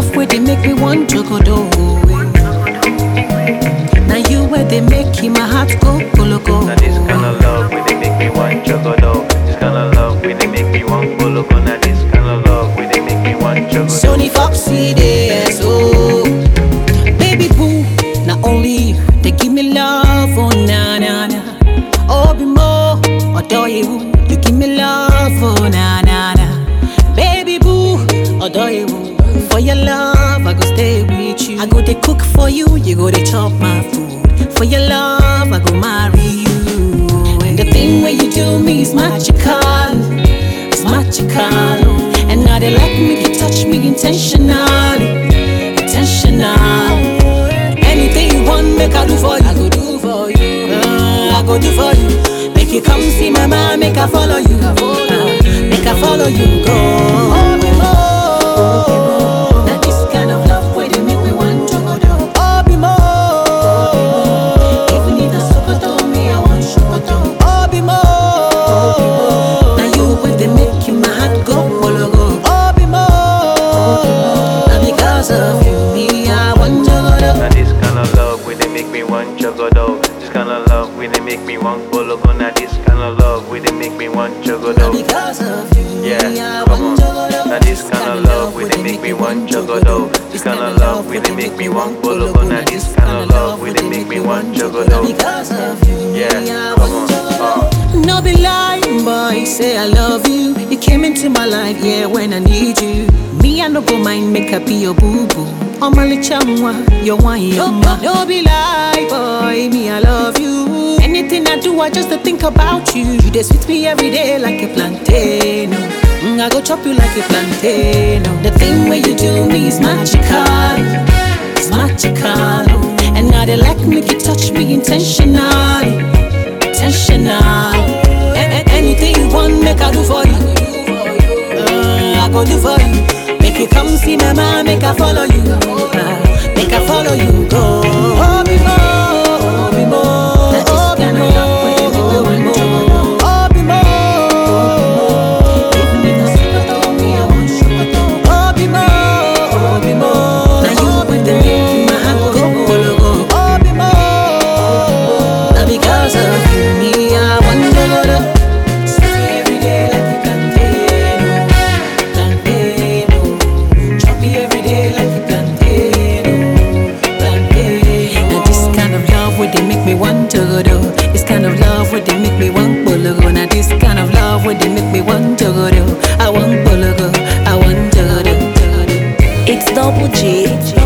love where they make me want to go do. Now you where they make my heart go go go. Now this kind of love where they make me want chocolate. This kind of love where they make me want bolo. Now this kind of love where they make me want chocolate. Sony Foxy days, oh Baby boo, not only you They give me love, oh na na na Oh be more, adore you You give me love, oh na na na Baby boo, adore you For your love, I go stay with you I go to cook for you, you go to chop my food For your love, I go marry you And the thing where you do me is magical it's magical. And now they like me, you touch me intentionally, intentional. Anything you want, make I do for you. I go do for you. Uh, I go do for you. Make you come see my man, make I follow you. Uh, make I follow you. Go. Oh, Now this kind of love where they make me want to go down. Oh, be more. Even if that's Sokoto, me I want Sokoto. Oh, be more. Now you with the make you my heart go polo go. Oh, be more. Now because of you, me I want to go down. Now this kind of love where they make me want chocolate. This kind of love where they make me want bolo. Now this kind of love where they make me want Now chocolate. because of you, me I Yeah, come on. want to go down. Now this kind of love where they make me want chocolate. This kind of love where they make me want bolo. Now this kind of love where they make me want chocolate. Because of you, me Yeah, I come want to on. go down. No be lying, boy. Say I love you. You came into my life, yeah, when I need you. Me, I no go mind, make up be your boo boo. Oh my chamwa, your one, your ma. No be lie, boy. Me, I love you. Anything I do, I just to think about you. You just with me every day like a plantain. Mm, I go chop you like a plantain. The thing where you do me is magical. It's magical. And now they like me, you touch me intentionally intentional. A- a- anything you want, make I do for you. Uh, I go do for you. Make you come see my man, make I follow you. Uh, make I follow you. Go. Oh, be more, oh, be more, oh, be more, oh, be more, oh, be more. Even if it's Sokoto, me, I want Sokoto. Oh, be more, oh, be more. Now you with the make my heart go, go, go. Oh, be more. Now because of you, me, I want to go to Stay every day like a plantain, oh, plantain, oh. Chop me every day like a plantain, oh, plantain, oh. Now this kind of love where they make me want to go to This kind of love where they make me want to go Now this kind of love where they make me want to go to I want to go, I want to go It's Double G